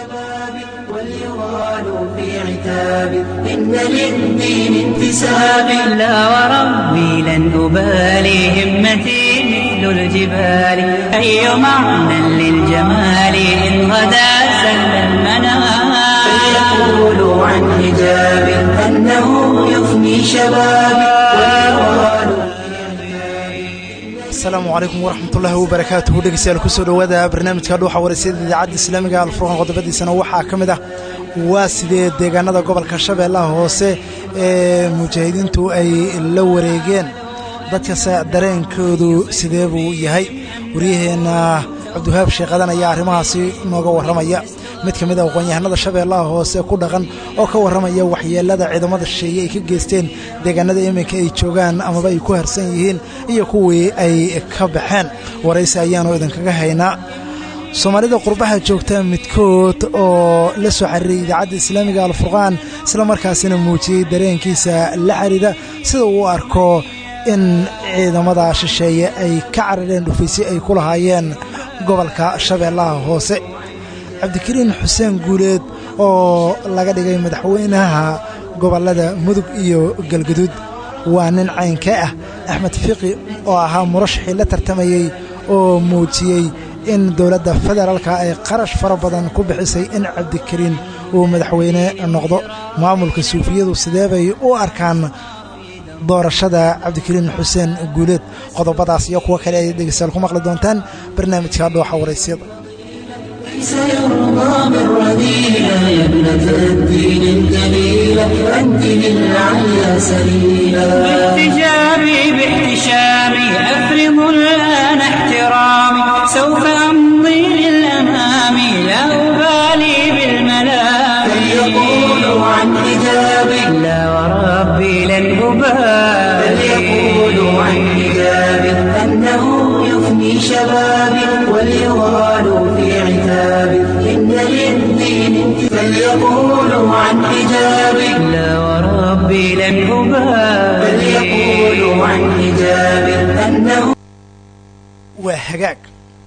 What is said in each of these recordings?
شبابي وليغالوا في عتابي إن للدين انتسابي لا وربي لن أبالي همتي مثل الجبال أي معنى للجمال إن غدا سل المنام فليقولوا عن حجابي أنه يفني شبابي وليغالوا asalaamu calaykum waraxmatullaahi wabarakaatuhu dhegeystayaal kusoo dhowaada barnaamijka dhuuxa waraysyada idaacadda islaamiga alfurqan qodobadiisana waxaa ka mid ah waa sidee deegaanada gobolka shabeellaha hoose ee mujaahidiintu ay la wareegeen dadkase dareenkoodu sidee buu yahay waryaheenna cabdiwahaab sheekhadan ayaa arrimahaasi nooga warramaya mid ka mid a aqoon-yahanada shabeellaha hoose ku dhaqan oo ka warramaya waxyeelada ciidamada shisheeye ay ka geysteen deegaanada iminka ay joogaan amaba ay ku harsan yihiin iyo kuwii ay ka baxeen waraysi ayaanu idinkaga haynaa soomaalida qurbaha joogta midkood oo la soo xiriiray idaacadda islaamiga alfurqaan isla markaasina muujiyey dareenkiisa la xiriira sida uu arko in ciidamada shisheeye ay ka carareen dhufaysyo ay ku lahaayeen gobolka shabeellaha hoose cabdikariin xuseen guuleed oo laga dhigay madaxweynaha gobollada mudug iyo galgaduud waa nin caynka ah axmed fiqi oo ahaa murashaxii la tartamayey oo muujiyey in dowladda federaalka ay qarash fara badan ku bixisay in cabdikariin uu madaxweyne noqdo maamulka suufiyadu sidee bay u arkaan doorashada cabdikariin xuseen guuleed qodobadaas iyo kuwo kale ay dhegeystayaal ku maqli doontaan barnaamijka dhooxa waraysyada ليس يرضى بالرذيلة يا ابنة الدين الجليلة أنت للعليا سبيلا باحتجابي باحتشامي أفرض الآن احترامي سوف أمضي للأمام لا أبالي بالملام فليقولوا عن حجابي لا وربي لن أبالي فليقولوا عن حجابي أنه يفني شبابي وليغالوا في عتابي إن للدين فليقولوا عن حجابي لا وربي لن أبالي فليقولوا عن حجابي أنه waa hagaag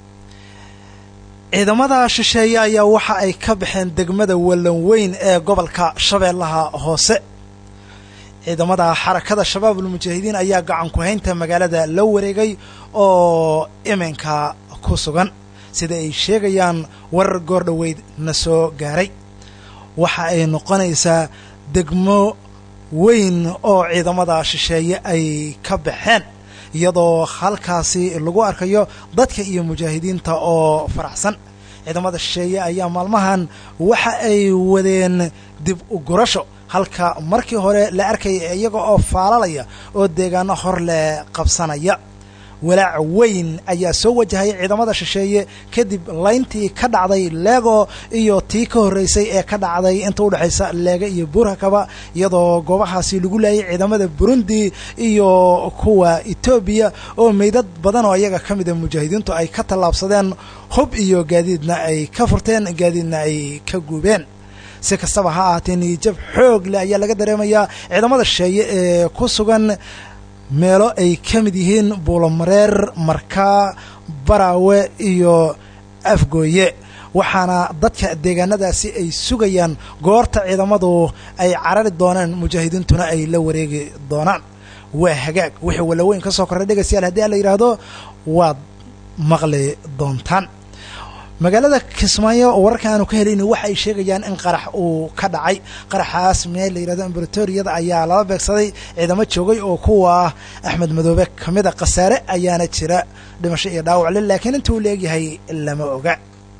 ciidamada shisheeye ayaa waxa ay ka baxeen degmada wallan weyn ee gobolka shabeellaha hoose ciidamada xarakada shabaabulmujaahidiin ayaa gacan ku haynta magaalada la wareegay oo iminka ku sugan sida ay sheegayaan warar goordhoweyd na soo gaaray waxa ay noqonaysaa degmo weyn oo ciidamada shisheeye ay ka baxeen iyadoo halkaasi lagu arkayo dadka iyo mujaahidiinta oo faraxsan ciidamada shisheeye ayaa maalmahan waxa ay wadeen dib u gurasho halka markii hore la arkaya iyaga oo faalalaya oo deegaano hor leh qabsanaya walaac weyn ayaa soo wajahaya ciidamada shisheeye kadib layntii ka dhacday leego iyo tii ka horreysay ee ka dhacday inta udhexaysa leega iyo burhakaba iyadoo goobahaasi lagu laayay ciidamada burundi iyo kuwa etoobiya oo meydad badan oo iyaga ka mida mujaahidiintu ay ka tallaabsadeen hub iyo gaadiidna ay ka furteen gaadiidna ay ka guubeen si kastaba ha ahaatee niyijab xoog leh ayaa laga dareemayaa ciidamada shisheeye ee ku sugan meelo ay ka mid yihiin buulomareer markaa baraawe iyo afgooye waxaana dadka deegaanadaasi ay sugayaan goorta ciidamadu ay carari doonaan mujaahidiintuna ay la wareegi doonaan waa hagaag wixii walaweyn ka soo korray dhegaystayaal haddii ala yidhaahdo waad maqli doontaan magaalada kismaayo oo wararka aanu ka helayni waxa ay sheegayaan in qarax uu ka dhacay qaraxaas meel la yidhahdo ambulatoriyada ayaa lala beegsaday ciidamo joogay oo kuwa axmed madoobe ka mid a khasaare ayaana jira dhimasho iyo dhaawacle laakiin inta uu leegyahay lama oga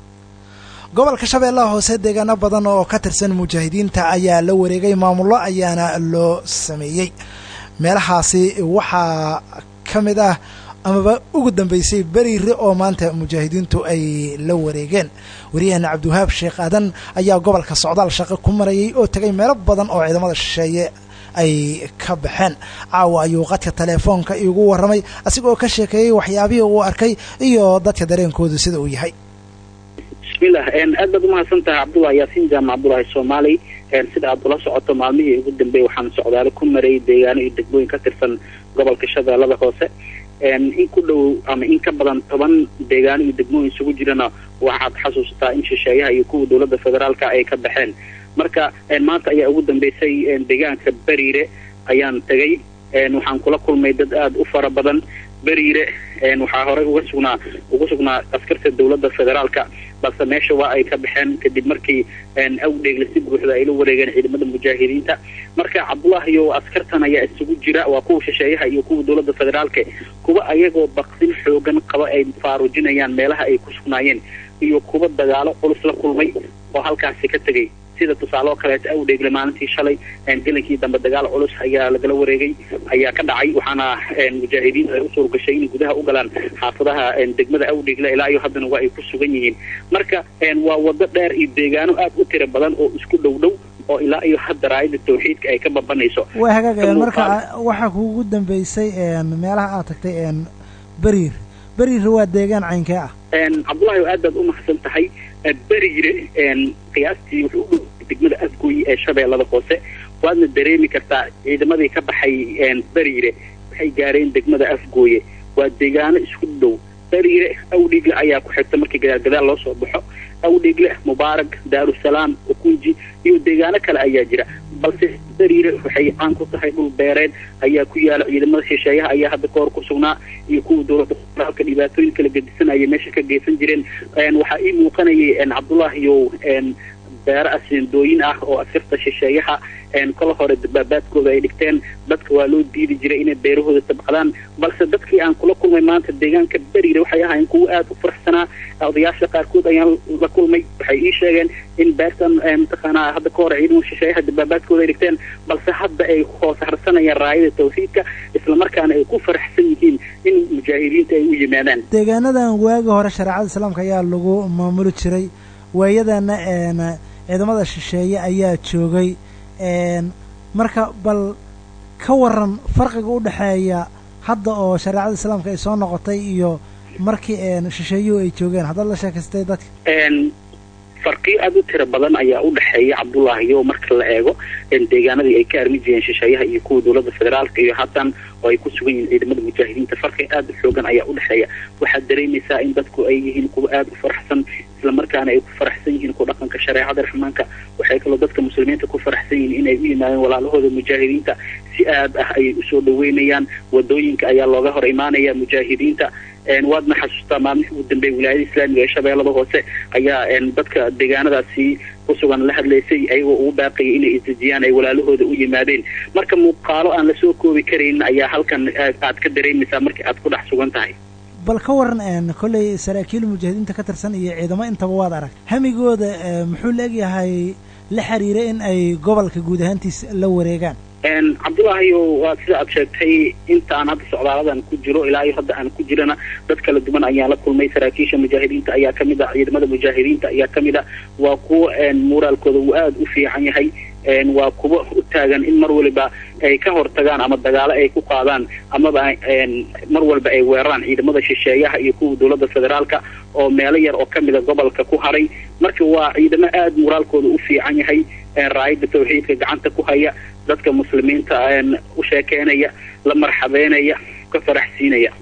gobolka shabeellaha hoose deegaano badan oo ka tirsan mujaahidiinta ayaa la wareegay maamullo ayaana loo sameeyey meelahaasi waxaa ka mid ah amaba ugu dambeysay beriire oo maanta mujaahidiintu ay la wareegeen waryaheena cabdiwahaab sheekh aadan ayaa gobolka socdaal shaqo ku marayay oo tegay meelo badan oo ciidamada shisheeye ay ka baxeen caawa ayuu qadka teleefoonka iigu warramay asigoo ka sheekeeyey waxyaabihii uu arkay iyo dadka dareenkoodu sida uu yahay bismillah aad baad umahadsan tahay cabdullahi yaasiin jaamac cabdullaahi soomaali sida aad ula socoto maalmihii ugu dambeeyey waxaan socdaalo ku marayay deegaano iyo degmooyin ka tirsan gobolka shabeellada hoose in ku dhow ama in ka badan toban deegaano iyo degmooyin isugu jirana waxaad xasuusataa in shisheeyaha iyo kuwa dowladda federaalka ay ka baxeen marka maanta ayaa ugu dambeysay deegaanka beriire ayaan tegay waxaan kula kulmay dad aada u fara badan beriire waxaa horey uga sugnaa uga sugnaa askarta dowladda federaalka balse meesha waa ay ka baxeen kadib markii awdheegle si buuxda ay la wareegeen ciidamada mujaahidiinta marka cabdullahi iyo askartan ayaa isugu jira waa kuwa shisheeyaha iyo kuwa dowladda federaalka kuwa ayagoo baqsin xoogan qaba ay faarujinayaan meelaha ay ku sugnaayeen iyo kuwa dagaalo culus la kulmay oo halkaasi ka tegay sida tusaale oo kaleeto awdheegle maalintii shalay gelinkii dambe dagaal culus ayaa lagala wareegay ayaa ka dhacay waxaana mujaahidiintu ay u suurgashay inay gudaha u galaan xaafadaha degmada awdheegle ilaa iyo haddana waa ay ku sugan yihiin marka waa wado dheer iyo deegaano aad u tira badan oo isku dhow dhow oo ilaa iyo hadda raayada tawxiidka ay ka babanayso waa hagaag marka waxaa kuugu dambeysay meelaha aad tagtay beriir beriir waa deegaan caynkee ah cabdullahi aad baad u mahadsan tahay beriire qiyaastii wuxuu u dhow degmada afgooyi ee shabeellada hoose waadna dareemi kartaa ciidamadii ka baxay beriire waxay gaareen degmada afgooye waa deegaano isku dhow beriire awdhigle ayaa ku xigta markii gadaal gadaal loo soo baxo awdhigle mubaarak daarusalaam ukunji iyo deegaano kale ayaa jira balse beriire waxay caan ku tahay dhul beereed ayaa ku yaala ciidamada shisheeyaha ayaa hadda kahor ku sugnaa iyo kuwa dowladda federaalka dhibaatooyin kala gedisanaya meesha ka geysan jireen waxaa ii muuqanayay cabdullahi iyo beero aseendooyin ah oo asirta shisheeyaha kala hore dabaabaadkooda ay dhigteen dadka waa loo diidi jiray inay beerahooda tabqadaan balse dadkii aan kula kulmay maanta deegaanka beriire waxay ahaayeen kuwo aada u faraxsanaa odayaasha qaarkood ayaan la kulmay waxay ii sheegeen in beertan mataqaanaa hadda ka hore ciidamada shisheeyaha dabaabaadkooda ay dhigteen balse hadda ay hoos harsanayaan raayada tawxiidka islamarkaana ay ku faraxsan yihiin in mujaahidiinta ay u yimaadaan deegaanadan waagi hore shareecada islaamka ayaa lagu maamuli jiray waayadana ciidamada shisheeye ayaa joogay marka bal ka waran farqiga u dhexeeya hadda oo shareecada islaamka ay soo noqotay iyo markii shisheeyuhu ay joogeen haddaad la sheekaystay dadka farqiyo aada u tira badan ayaa u dhexeeya cabdullaahi o marka la eego deegaanadii ay ka armi jireen shisheeyaha iyo kuwa dowladda federaalka iyo haatan oo ay ku sugan yihiin ciidamada mujaahidiinta farqi aada u xoogan ayaa u dhexeeya waxaad dareemaysaa in dadku ay yihiin kuwa aada u faraxsan islamarkaana ay ku faraxsan yihiin ku dhaqanka shareecada raxmaanka waxay kaloo dadka muslimiinta ku faraxsan yihiin inay u yimaadeen walaalahooda mujaahidiinta si aad ah ayay usoo dhaweynayaan wadooyinka ayaa looga hor imaanaya mujaahidiinta waadna xasuustaa maalmihii ugu dambeeyay wilaayada islaamiga ee shabeellada hoose ayaa dadka deegaanadaasi ku sugan la hadlaysay ayagoo ugu baaqayay inay isdejiyaan ay walaalahooda u yimaadeen marka muuqaalo aan lasoo koobi karaynin ayaa halkan aad ka dareemaysaa markii aad ku dhex sugan tahay bal ka waran kolley saraakiil mujaahidiinta ka tirsan iyo ciidamo intaba waad arag hamigooda muxuu la egyahay la xiriira in ay gobolka guud ahaantiis la wareegaan cabdullaahi waa sida aad sheegtay intaan hadda socdaaladan ku jiro ilaa iyo hadda aan ku jirana dad kala duwan ayaan la kulmay saraakiisha mujaahidiinta ayaa kamid a ciidamada mujaahidiinta ayaa kamid a waa kuwo muuraalkooda uu aada u fiican yahay waa kuwo u taagan in mar waliba ay ka hortagaan ama dagaalo ay ku qaadaan amaba mar walba ay weeraraan ciidamada shisheeyaha iyo kuwa dowladda federaalka oo meelo yar oo kamida gobolka ku haray marka waa ciidamo aada muuraalkooda u fiican yahay raayada tawxiidka gacanta ku haya dadka muslimiinta u sheekeynaya la marxabeynaya ka faraxsiinaya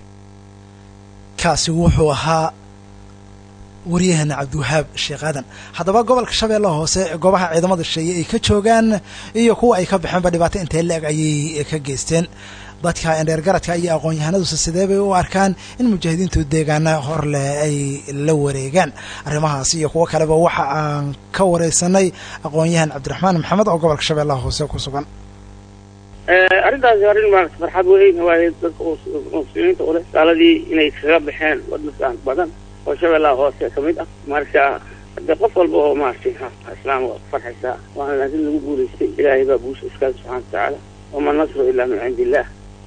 kaasi wuxuu ahaa waryaheena cabdiwahaab sheekh aadan haddaba gobolka shabeellaha hoose goobaha ciidamada shisheeye ay ka joogaan iyo kuwa ay ka baxeenba dhibaato intee la-eg ayay ka geysteen dadka endheergaradka iyo aqoon-yahanaduse sidee bay u arkaan in mujaahidiintu deegaana hor leh ay la wareegaan arrimahaas iyo kuwo kaleba waxa aan ka wareysanay aqoon-yahan cabdiraxmaan maxamed oo gobolka shabeellaha hoose ku sugan arrintaasi arrin maarata farxad weyn waaye dadka muslimiinta u leh gaaladii inay kaga baxeen waddankan badan oo shabeellaha hoose ka mid ah marka de qof walba oo maaragtay islaam waa farxaysaa waana laakiin lagu guulaystay ilaahay baa guusha iskaale subxana watacaala wama nasru ilaa min cindi illah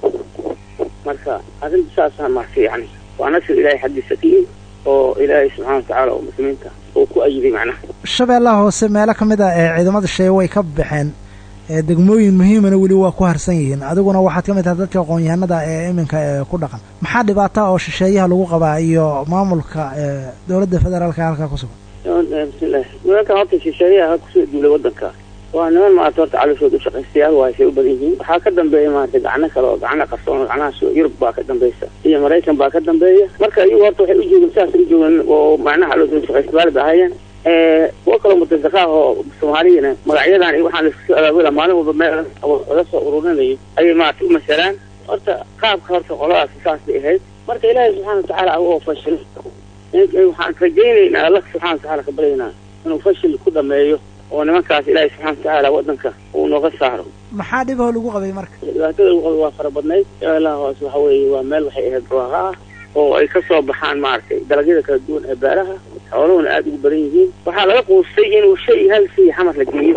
marka arrinta saasa maaragtay yani waa nasr ilaahay xaggiisa ka yimid oo ilaahay subxana watacaala oo muslimiinta uu ku ayiday macnaha shabeellaha hoose meelo ka mid ah ee ciidamada shee way ka baxeen degmooyin muhiimana weli waa ku harsan yihiin adiguna waxaad ka mid tahay dadka aqoon-yahanada ee iminka ku dhaqan maxaa dhibaata oo shisheeyaha lagu qabaa iyo maamulka dowladda federaalka halkaa ku sugan bismillahi nimankan horta shisheeyaha kusoo duulay waddanka waa niman maarata horta calooshood ushaqaystayaal waa say u badan yihiin waxaa ka dambeeya maarata gacno kale oo gacno qarsoon gacnahaas yurub baa ka dambeysa iyo maraykan baa ka dambeeya marka iyagu horta waxay u joogeen sidaas u joogeen oo macnaha calooshood ushaqaystayaal bay ahaayeen kuwa kaloo mutazaqaah oo soomaaliyana magacyadan iyo waxaan laisku soo abaabula maalin walba meel laga soo ururinayo ayay maarata u masalaan horta qaabka horta qoladaas saas bay ahayd marka ilaahay subxaana watacaala oo fashil waxaan rajaynaynaa alla subxana watacaala ka baryaynaa inuu fashil ku dhameeyo oo nimankaas ilaahay subxana watacaala wadanka uu nooga saaro maxaa dhibahoo lagu qabay marka dhibaatada lagu qabay waa fara badnayd ilaa hoos waxa weeye waa meel waxay ahayd barwaaqa ah oo ay kasoo baxaan maaragtay dalagyada kala duwan ee beeraha xooluhuna aada ugu badan yihiin waxaa laga quustay inuu shay hal shay xamar la geeyo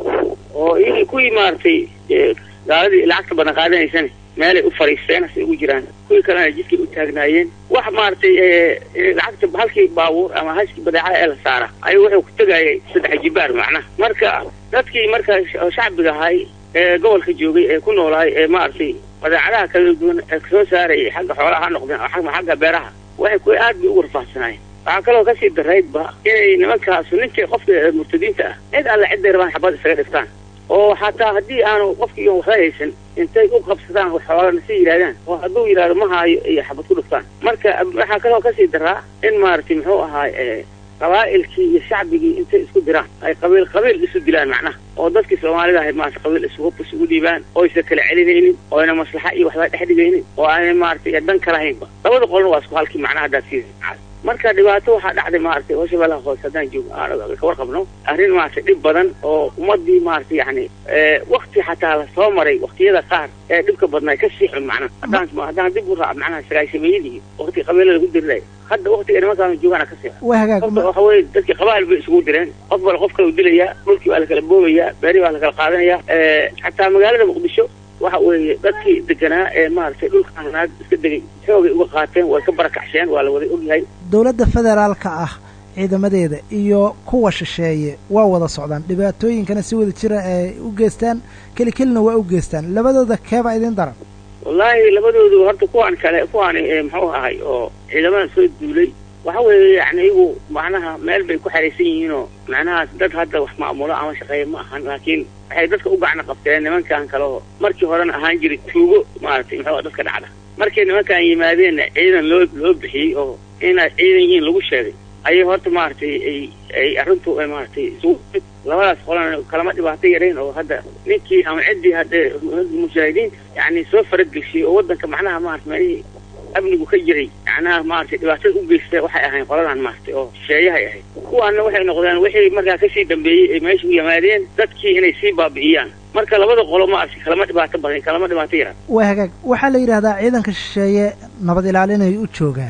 oo iyagii kuwii maaragtay gaaladii lacagta badan qaadanaysana meelay u fariisteen asay ugu jiraan kuwii kalena jidkay u taagnaayeen wax maaragtay lacagta halkii baabuur ama hashkii badeecada ee la saara ayuu wuxuu ku tegayay saddex jibaar macnaha marka dadkii marka shacbiga ahay ee gobolka joogay ee ku noolaay ee maaragtay badeecadaha kala duwan ee kasoo saarayay xagga xoolaha ha noqdeen ama xagga beeraha waxay ku aad bay ugu rafaahsanaayeen waxaa kaloo kasii daraydba inay nimankaasu ninkii qofka murtadiinta ah cid alle cidday rabaan xabad isaga dhiftaan oo xataa haddii aanu qofkii waxba haysan intay u qabsadaan xoolana si yidhahdaan oo hadduu yidhahdo ma haayo iyo xabad ku dhiftaan marka waxaa kaloo kasii daraa in maaragtay muxuu ahaay qabaa'ilkii iyo shacbigii intay isku diraan ay qabiil qabiil isu dilaan macnaha oo dadkii soomaalida ahay maarata qabiil isugu isugu dhiibaan oysa kala celinaynin oo ayna maslaxa iyo waxba dhex dhigaynin oo aanay maaragtay dan ka lahaynba labada qolna waa isku halkii macnaha haddaad sii marka dhibaato waxaa dhacday maaragtay oo shabeellaha hoose haddaan joog ka warqabno arrin maaragtay dhib badan oo ummadii maaragtay yani wakti xataa la soo maray waktiyada qaar ee dhibka badnaa ka sii xun macnaha haddaan haddaan dib u raac macnaha sagaashameeyadii wakti qabiilada lagu dirilay hadda waktiga nimankaanu joogaana ka sii xun waa hagaag qofka waxa weeye dadkii qabaa'il bay isugu direen qof bal qof kale u dilayaa dhulkii baa la kala boobayaa beeri baa la kala qaadanaya xataa magaalada muqdisho waxa weeye dadkii deganaa ee maaragtay dhulkaan naag iska degay xoogay uga qaateen way ka barakacsheen waa la wada ogyahay dowladda federaalka ah ciidamadeeda iyo kuwa shisheeye waa wada socdaan dhibaatooyinkana si wada jira ay u geystaan keli kelina waa u geystaan labadooda keebaa idin daran wallaahi labadoodu horta kuwaan kale kuwaani muxuu ahay oo ciidamadan soo duulay waxa weeye yani iyagu macnaha meel bay ku xeraysan yihiinoo macnahaas dad hadda wax maamulo ama shaqeeya ma ahan laakiin waxay dadka u gacno qabteen nimankan kale oo markii horena ahaan jiray tuugo maaragtay muxuu dadka dhacda markay nimankan yimaadeenna ciidan loo loo bixiyey oo inaad ciidan yihiin lagu sheegay ayay horta maaragtay ay ay arrintu ay maaragtay isugu labadaas qolana kalama dhibaato yarayn oo hadda ninkii ama ciddii hadda mujaahidiinta yani soo faragelshiyey oo waddanka macnaha maarata meelihii amnigu ka jiray macnaha maaragtay dhibaatada u geysta waxay ahayn qoladan maaragtay oo shisheeyahay ahayd kuwaana waxay noqdeen wixii markaa kasii dambeeyey ay meesha u yimaadeen dadkii inay sii baabi'iyaan marka labada qolo maaragtay kalama dhibaato badan kalama dhibaato yaraan waa hagaag waxaa la yidhahdaa ciidanka shisheeye nabad ilaalinay u joogaan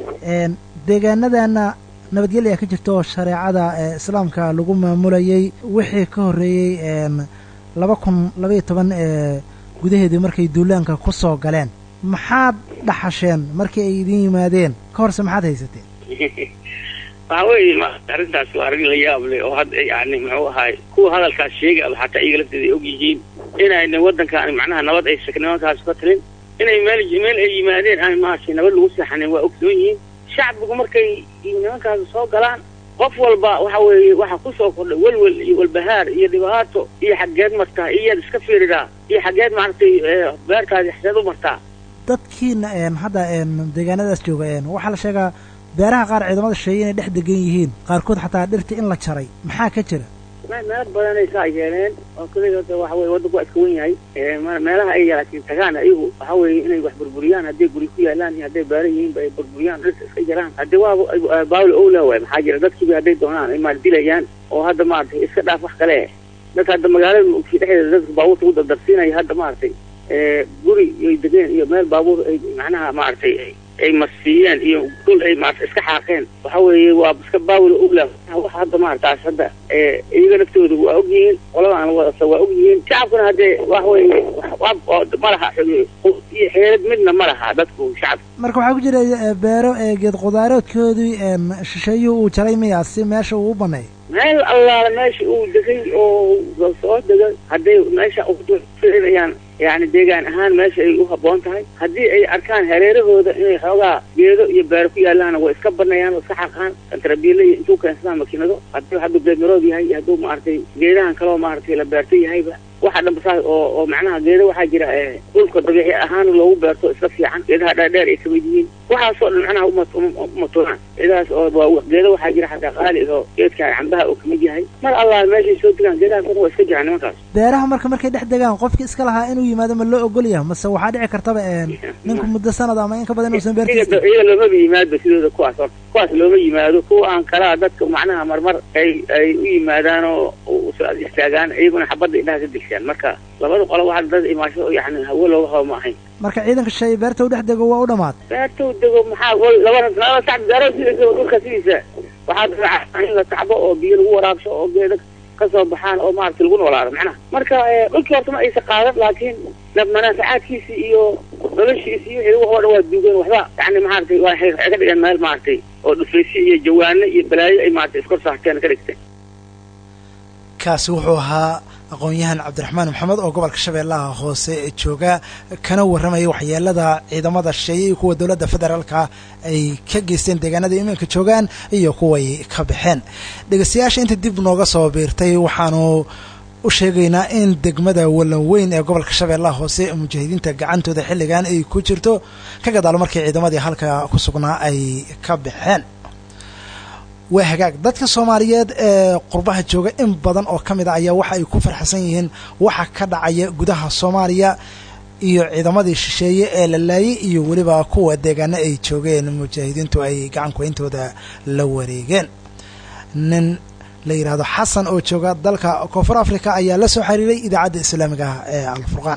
deegaanadana nabadgelya ka jirta oo shareecada islaamka lagu maamulayay wixii ka horreeyey laba kun labaiyo toban gudaheedii markay duulaanka ku soo galeen maxaad dhaxasheen markii ay idin yimaadeen ka horse maxaad haysateen waxa weeye maarata arrintaas waa arrin la yaab leh oo hadda yani muxuu ahaay kuwa hadalkaas sheegaba xataa iyaga lafteeda ay og yihiin inayna waddankaan macnaha nabad ay nimankaas ka talin inay meel meel ay yimaadeen aan maaragtay nabad lagu seexanin waa ogsoon yihiin shacbigu markay nimankaas soo galaan qof walba waxa weeye waxaa kusoo kordhay welwel iyo walbahaar iyo dhibaato iyo xaggeed martaa iyaad iska fiiridaa iyo xaggeed maaragtay beertaadi xageed u martaa dadkiina hadda deegaanadaas jooga waxaa la sheegaa beeraha qaar ciidamada shisheeye inay dhex degan yihiin qaarkood xataa dhirta in la jaray maxaa ka jira meelo badanay saa yeeleen oo kaliya horta waxa weye waddanku waa iska wen yahay meelaha ay laakiin tagaan ayagu waxa weeye inay wax burburiyaan hadday guri ku yaalaan iyo hadday baara yihiinba ay burburiyaan dhirta iska jaraan haddii waa baawla owla waay maxaa jira dadkiiba hadday doonaan ay maal dilayaan oo hadda maaragtay iska dhaaf wax kale dadka hadda magaalada muqdisho dhexdeeda dadka baabuurta u dardarsiinaya hadda maaragtay guri ay degeen iyo meel baabuur ay macnaha maaragtay ay masfiiyeen iyo dhul ay maarata iska xaaqeen waxa weeye waa iska baawla owla wax hadda maarataas hadda iyaga naftooda waa og yihiin qoladan wadasa waa og yihiin shacabkuna haddee wax weeye ma laha iyo xeelad midna ma laha dadku shacabka marka waxaa ku jira beero geed qudaaroodkoodii shisheeyuhu uu jaray miyaa si meesha uu u baneeyo meel allaala meesha uu degay oo soo degay hadday meesha firinayaan yani deegaan ahaan meesha ay u habboon tahay haddii ay arkaan hareerahooda inay xoogaa geedo iyo beero ku yaalaana way iska banayaan way iska xaqaan tarabiile iyo intuu keensadaan makiinado haddii hadduu beedmarood yahay iyo hadduu maaragtay geedahan kaloo maaragtay la beerto yahayba waxa dhanba saas oo oo macnaha geeda waxaa jira dhulka dabiici ahaan loogu beerto iska fiican geedaha dhaadheer ay kamid yihiin waxaasoo dhan macnaha umatulaan geedahaas oo waa geeda waxaa jira xataa qaali oo geedka cambaha uu kamid yahay mar allah meeshay soo degaan geedahaas waa iska jiraan nimankaas beeraha marka markay dhex degaan qofki iska lahaa inuu yimaado ma loo ogol yahay mase waxaa dhici kartaba ninku muddo sanad ama in ka badan inuusan beertiisa iyaga loomaba yimaado sidooda kuwaas horta kuwaas looma yimaado kuwa aan kalaa dadka macnaha marmar ay ay u yimaadaan oo istaagaan iyaguna xabadda indhaha ka degsaan marka labada qolo waxa dad imaasho yani hawo looga habo ma ahayn marka ciidanka shay beerta u dhex dego waa u dhamaad beerta u dego maxaa laba laba sac beero sidiisa dhulka sidiisa waxaa dabeeca in la tacbo oo biyo lagu waraabsho oo geeda kasoo baxaan oo maaragtay lagu noolaado macnaha marka dhulkii horta ma aysa qaadan laakiin manaafacaadkiisi iyo noloshiisi iyo wixii oo dhan waa duugan waxba yani maaragtay waa waxay ka dhigeen meel maaragtay oo dhufaysi iyo jawaano iyo balaayo ay maaragtay iskor saarteen ka dhigteen kaasi wuxuu ahaa aqoon-yahan cabdiraxmaan maxamed oo gobolka shabeellaha hoose jooga kana warramaya waxyeelada ciidamada shisheeye iyo kuwa dowladda federaalka ay ka geysteen deegaanada iminka joogaan iyo kuway ka baxeen dhegeystayaasha inta dib nooga soo biirtay waxaanu u sheegaynaa in degmada wallan weyn ee gobolka shabeellaha hoose mujaahidiinta gacantooda xilligan ay ku jirto ka gadaalo markii ciidamadii halka ku sugnaa ay ka baxeen waa hagaag dadka soomaaliyeed ee qurbaha jooga in badan oo ka mid a ayaa waxa ay ku farxsan yihiin waxa ka dhacaya gudaha soomaaliya iyo ciidamadii shisheeye ee la laayay iyo weliba kuwa deegaano ay joogeen mujaahidiintu ay gacankuweyntooda la wareegeen nin la yidhaahdo xasan oo jooga dalka koonfur africa ayaa la soo xiriiray idaacadda islaamiga ah ee alfurqaan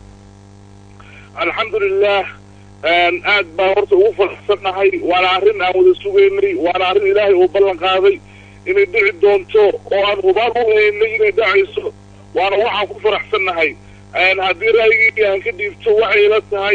alxamdulilah aad baan horta ugu faraxsannahay waana arrin aan wada sugaynay waana arrin ilaahay uu ballan qaaday inay dhici doonto oo aan hubaan u haynay inay dhacayso waana waxaan ku faraxsannahay haddii ra'yigii aan ka dhiibto waxay la tahay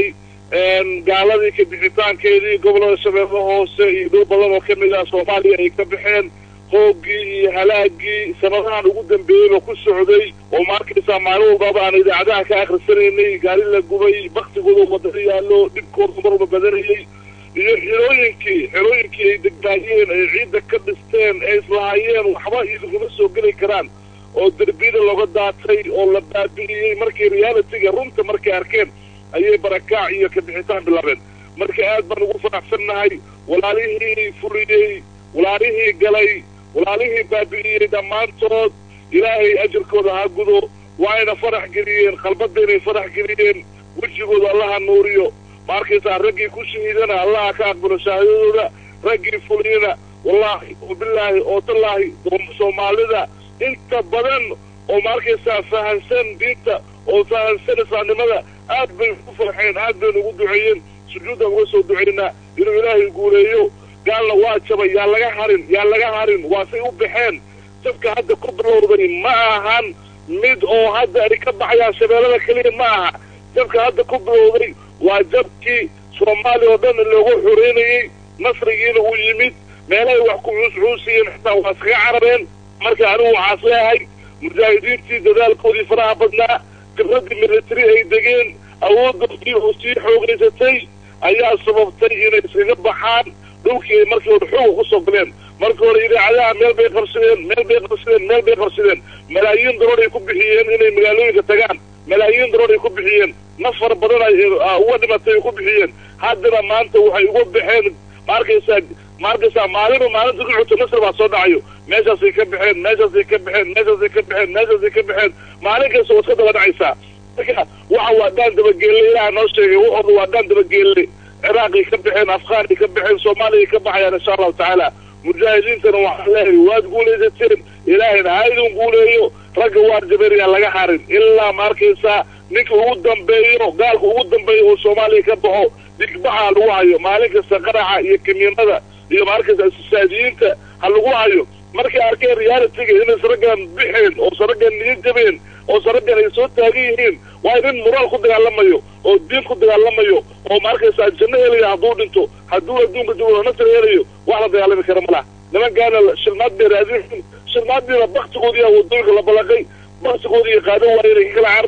gaaladii ka bixitaankeedii gobolada shabeelle hoose iyo dhul badan oo kamid ah soomaaliya ay ka baxeen hoogii iyo halaagii sanadahan ugu dambeeyeyba ku socday oo maarkaysaa maalin walbaba aan idaacadaha ka akhrisanaynay gaari la gubay baktigooda wadada yaallo dhibkooda marba badanayay iyo xerooyinkii xerooyinkii ay degnaayeen ay ciidda ka dhisteen ee islahaayeen waxba idinkuma soo geli karaan oo derbiyada looga daatay oo la baabi'iyey markii realitiga runta markay arkeen ayay barakaac iyo ka bixitaan bilaabeen marka aad baan ugu faraxsannahay walaalihii furiyey walaalihii galay walaalihii baabi'iyey dhammaantood ilaahay ajirkooda ha gudo waayna farax geliyeen qalbadaynay farax geliyeen wejigooda allaha nuuriyo ma arkaysaa raggii ku shahiidana allaha ka aqbalo shahaadadooda raggii fuliyana wallaahi oo bilaahi oo tallaahi soomaalida inta badan oo ma arkaysaa fahansan diinta oo fahansan islaamnimada aad bay ku farxeen aad baynu ugu duceeyeen sujuudaan uga soo ducaynaa inuu ilaahay guuleeyo gaalna waa jabay yaa laga harin yaa laga harin waa say u baxeen jabka hadda ku bilowday ma ahan mid oo hadda ay ka baxayaan shabeellada keliya ma aha jabka hadda ku bilowday waa jabkii soomaaliya oo dhan loogu xoreynayey nasrigiina uu yimid meelahay wax ku cuuscuusiyeen xitaa waa iskaga carareen marka anigu waxaas leehay mujaahidiintii dadaalkoodii faraha badnaa khibraddii military ay degeen awooddoodii oo sii xoogaysatay ayaa sababtay inay iskaga baxaan dhulkii ay markii hore xooga kusoo galeen markii hore idaacadaha meel bay qabsadeen meel bay qabsadeen meel bay qabsadeen malaayiin daroor ay ku bixiyeen inay magaalooyinka tagaan malaayiin daroor ay ku bixiyeen nafar badan ay uga dhimatay ay ku bixiyeen haddana maanta waxay uga baxeen ma arkaysaa ma arkaysaa maalinba maalinta ku xigto nasr baa soo dhacayo meeshaasay ka baxeen meeshaasay ka baxeen meeshaasay ka baxeen meeshaasay ka baxeen maalin kasta waa iska daba dhacaysaa marka waxa waa dhaan dabageelle ilaha noo sheegay waxooda waa dhaan dabageelle ciraaqay ka baxeen afghaanay ka baxeen soomaaliyay ka baxayaan insha allahu tacaala mujaahidiintana waxaan leehay waad guulaysateen ilaahayna ha idin guuleeyo ragga waar jabeeryaa laga harin ilaa ma arkaysaa ninka ugu dambeeyo gaalka ugu dambeeyo oo soomaaliya ka baxo digbaxa ha lagu hayo maalin kasta qaraxa iyo kamiinada iyo ma arkaysaa saadiyiinta ha lagu hayo markay arkeen realitiga inay saraggan bixeen oo saraggan niyo jabeen oo saraggan ay soo taagan yihiin waa nin moraal ku dagaalamayo oo diin ku dagaalamayo oo ma arkaysaa janno helayo hadduu dhinto hadduu adduunka joogo nasr helayo wax la dagaalami kara ma laha nimankaana shilmaad bay raadin shilmaaddiina baktigoodiiya wadooyinka la balaqay baktigoodii qaado waaya inay kala carareen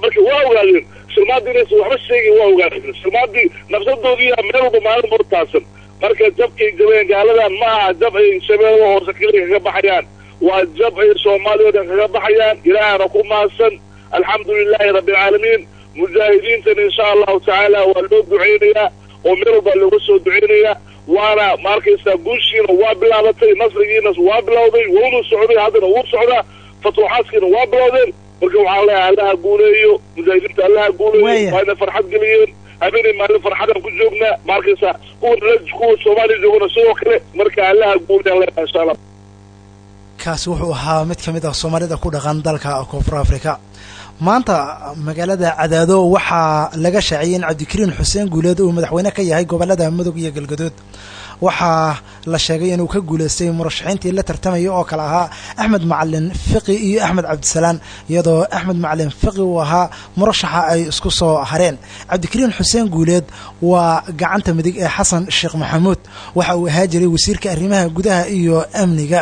marka waa ogaadeen shilmaadii inaysan waxba sheegin waa ogaadeen shilmaadii nafsadoodiiya meel walba maalin buu taasan marka jabkay jabeen gaaladan ma aha jab ay shabeellada hoose keliya kaga baxayaan waa jab ay soomaaliya o dhan kaga baxayaan ilaahana ku mahadsan alxamdu lilaahi rabbilcaalamiin mujaahidiintana insha allahu tacaala waa loo duceynayaa oo meel walbaa looga soo duceynayaa waana ma arkaysaa guushiina waa bilaabatay nasrigiina waa bilowday wuuna socday haddana wuu socdaa fatuuxaadkiina waa bilowdeen marka waxaan leeyahay allaha guuleeyo mujaahidiinta allaha guuleeyo waa ina farxad geliyeen habeenay maalin farxadaan ku joognaa ma arkaysaa kuwa kuwa soomaaliya joogana sidoo kale marka allaha guuleyan leeyahay insha allah kaasi wuxuu ahaa mid ka mid ah soomaalida ku dhaqan dalka koonfur africa maanta magaalada cadaado waxaa laga shaaciyey in cabdikariin xuseen guuleed uu madaxweyne ka yahay gobolada mudug iyo galgadood waxaa la sheegay inuu ka guuleystay murashaxiintii la tartamaya oo kale ahaa axmed macalin fiqi iyo axmed cabdisalaan iyadoo axmed macalin fiqi uu ahaa murashaxa ay isku soo hareen cabdikariin xuseen guuleed waa gacanta midig ee xasan sheekh maxamuud waxa uu ahaa jiray wasiirka arrimaha gudaha iyo amniga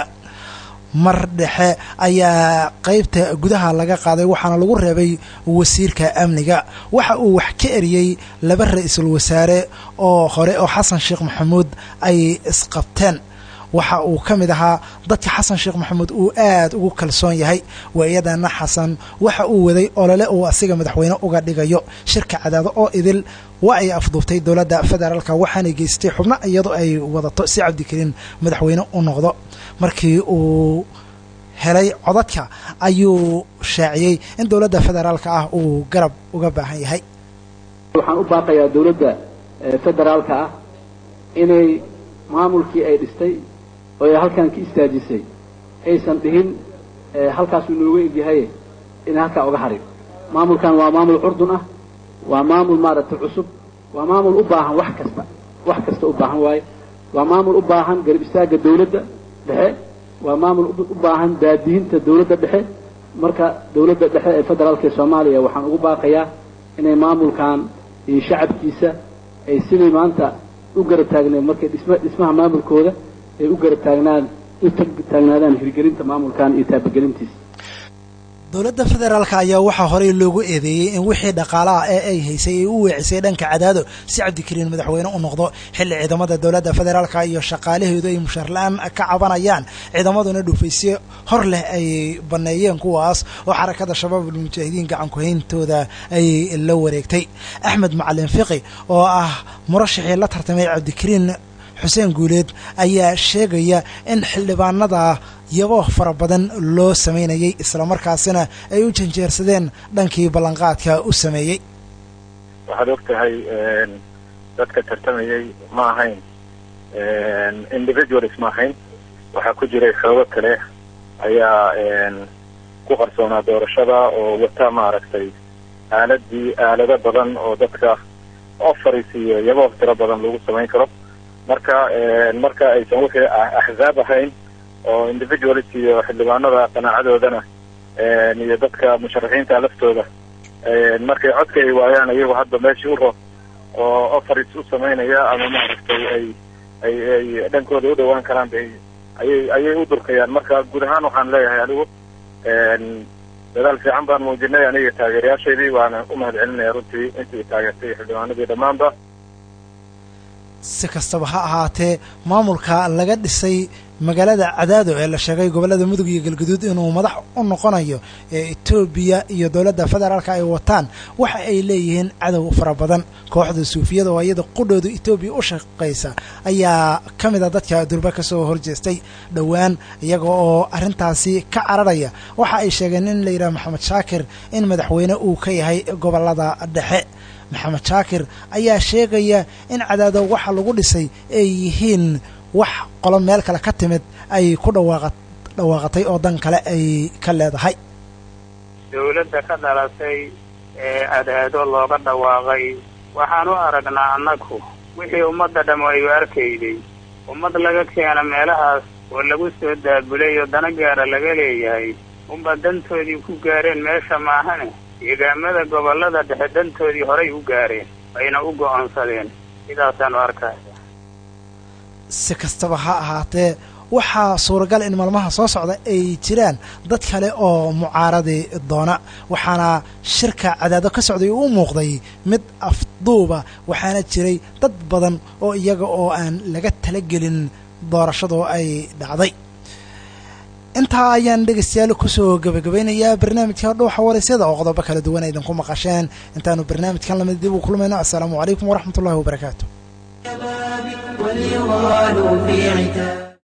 mar dhexe ayaa qeybta gudaha laga qaaday waxaana lagu reebay wasiirka amniga waxa uu wax ka eriyey laba ra-iisul wasaare oo hore oo xasan sheekh maxamuud ay isqabteen waxa uu ka mid ahaa dadka xasan sheekh maxamuud uu aad ugu kalsoon yahay waayadana xasan waxa uu waday olole uu asiga madaxweyne uga dhigayo shirka cadaado oo idil waa ay afduubtay dowladda federaalka waxaanay geystay xubno iyadoo ay wadato si cabdikariin madaxweyne u noqdo markii uu helay codadka ayuu shaaciyey in dowladda federaalka ah uu garab uga baahan yahay waxaan u baaqayaa dowladda federaalka ah inay maamulkii ay dhistay oo ay halkan ka istaajisay aysan dhihin halkaasuu nooga egyahay inay halkaa uga harin maamulkan waa maamul curdun ah waa maamul maaragtay cusub waa maamul u baahan wax kasta wax kasta u baahan waaye waa maamul u baahan garab istaagga dawladda dhexe waa maamul u baahan daadihinta dawladda dhexe marka dawladda dhexe ee federaalka ee soomaaliya waxaan ugu baaqayaa inay maamulkan iyo shacabkiisa ay sidii maanta u garab taagneen markay dhisma dhismaha maamulkooda ay u garab taagnaan u taagnaadaan hirgelinta maamulkan iyo taabagelintiisa dowladda federaalka ayaa waxaa horey loogu eedeeyey in wixii dhaqaalaha ee ay haysay ay u weecisay dhanka cadaado si cabdikariin madaxweyne u noqdo xilli ciidamada dowladda federaalka iyo shaqaalaheedu ay mushaar la-aan ka cabanayaan ciidamaduna dhufaysyo hor leh ay banneeyeen kuwaas oo xarakada shabaab almujaahidiin gacankuhayntooda ay la wareegtay axmed macalin fiqi oo ah murashaxii la tartamay cabdikariin xuseen guuleed ayaa sheegaya in xildhibaanada yabo fara badan loo samaynayay islamarkaasina ay u janjeersadeen dhankii ballanqaadka u sameeyey waxaad og tahay dadka tartamayay ma ahayn individuals ma ahayn waxaa ku jiray xoogo kale ayaa ku qarsoonaa doorashada oo wata maaragtay aaladii aalado badan oo dadka offaris iyo yabo tiro badan lagu samayn karo marka marka aysan wixii axzaab ahayn oo individualis iyo xildhibaanada qanaacadoodana iyo dadka musharaxiinta laftooda markay codka ay waayaan iyagu hadda meeshii u rob oo offaris u samaynaya ama maaragtay ay ay ay dhankooda u dhawaan karaan bay ayay ayay u durkayaan marka guud ahaan waxaan leeyahay anigu dadaal fiican baan muujinay aniga taageerayaashaydii waana u mahad celinaya runtii intii taageertay xildhibaanadii dhammaanba si kastaba ha ahaatee maamulka laga dhisay magaalada cadaado ee la sheegay gobollada mudug iyo galguduud inuu madax u noqonayo ee etoobiya iyo dowladda federaalka ay wataan waxa ay leeyihiin cadow fara badan kooxda suufiyada oo iyada qudhooda etoobiya u shaqaysa ayaa ka mid a dadka durba ka soo horjeestay dhowaan iyaga oo arrintaasi ka cararaya waxa ay sheegeen in la yidhaha maxamed shaakir in madaxweyne uu ka yahay gobollada dhexe maxamed shaakir ayaa sheegaya in cadaado waxa lagu dhisay ay yihiin wax qolo meel kale ka timid ay ku dhawaaqa dhawaaqatay oo dan kale ay ka leedahay dawladda ka dhalatay ee cadaado looga dhawaaqay waxaan u aragnaa annagu wixii ummadda dhammo ay u arkayday ummad laga keena meelahaas oo lagu soo daabulay oo dana gaara laga leeyahay unba dantoodii ku gaareen meesha maahane deegaamada gobollada dhexe dantoodii horay u gaareen ayna u go'oonsadeen sidaasaan u arkaya si kastaba ha ahaatee waxaa suuragal in maalmaha soo socda ay jiraan dad kale oo mucaaradi doona waxaana shirka cadaado ka socday uu muuqday mid afduuba waxaana jiray dad badan oo iyaga oo aan laga talagelin doorashadoo ay dhacday intaa ayaan dhegaystayaal kusoo gabagabaynayaa barnaamijka dhuuxa waraysyada oo qodobo kala duwan idinku maqasheen intaanu barnaamijkan lamid dib u kulmayno assalaamu calaykum waraxmat ullahi wabarakaatu وليغالوا في عتاب